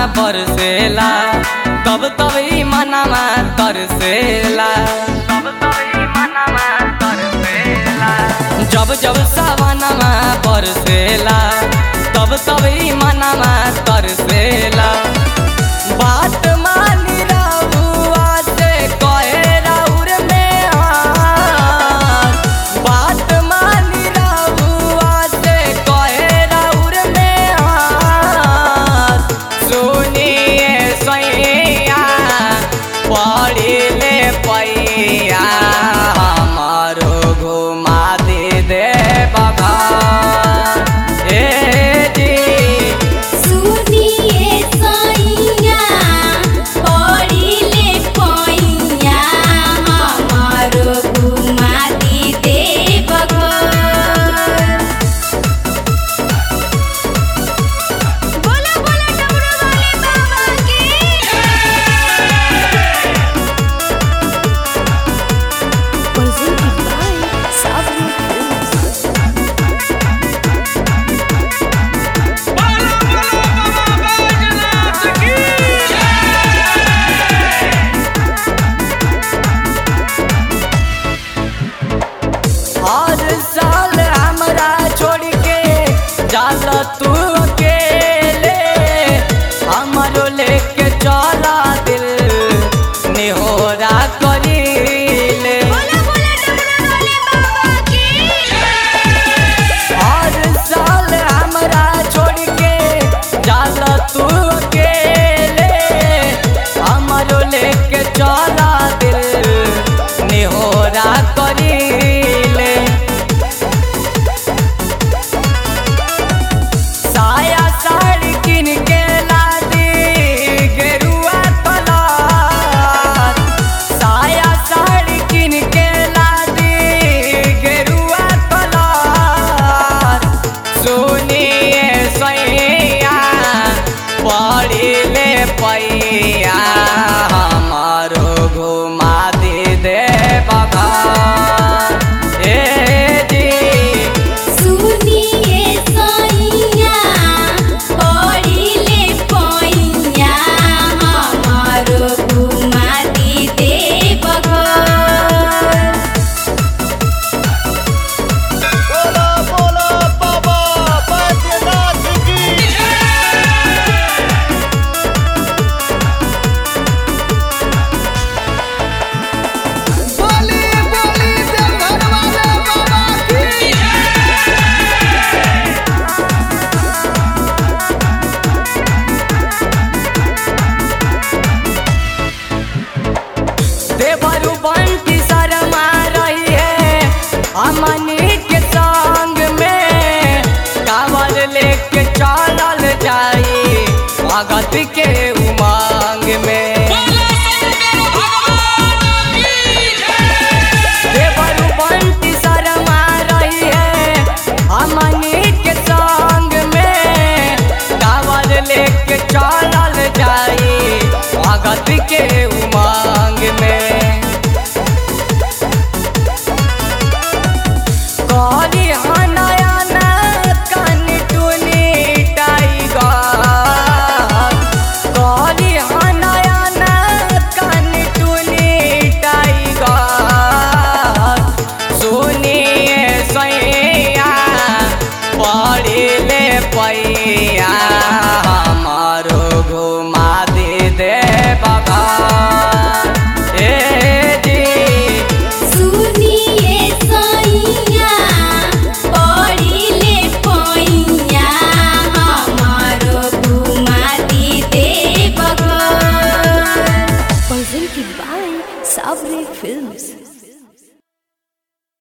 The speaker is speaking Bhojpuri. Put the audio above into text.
बरसेला तब तब ई मनवा तरसेला तब तब ई मनवा तरसेला जब जब सावनमा बरसेला तब तब ई मनवा तरसेला बात मानी रहुआ से कहे राउर में हाथ बात मानी रहुआ से कहे राउर में हाथ सुनिए सैया पढ़िले पैया हमारो घुमा दे दे बघा ए जी सुनिए सैया पढ़िले पैया हमारो घुमा दी देवघर बोला बोला डमरू वाले बाबा की presented by Savri Films. हर साल हमरा छोड़ के जाला तू अकेले हमरो लेके चला दिल निहोरा करीले बोला बोला डमरू वाले बाबा की हर साल हमरा छोड़ के जाला तू अकेले हमरो लेके चला दिल निहोरा करीले साया साड़ी किन के लादी गेरुआ कलर साया साड़ी किन के लादी गेरुआ कलर सुनिए सैया पढ़िले पैया हमारो घुमा दे दे बघा ए जी सुनिए सैया पढ़िले पैया हमारो घुमा दी देवघर बोला बोला बाबा बैद्यनाथ की बोली बोली देवघर वाले बाबा की देवरु बंटी शर्मा रही है अमनी के संग में कावल लेके चलल जाई भगत के उमंग में देवरु बंटी शर्मा रही है अमनी के संग में कावल लेके चलल जाई भगत के उमंग में करी हनयन कन टुनी टाइगर करी हनयन कन टुनी टाइगर सुनिए सैया पढ़िले पैया हमारो घुमा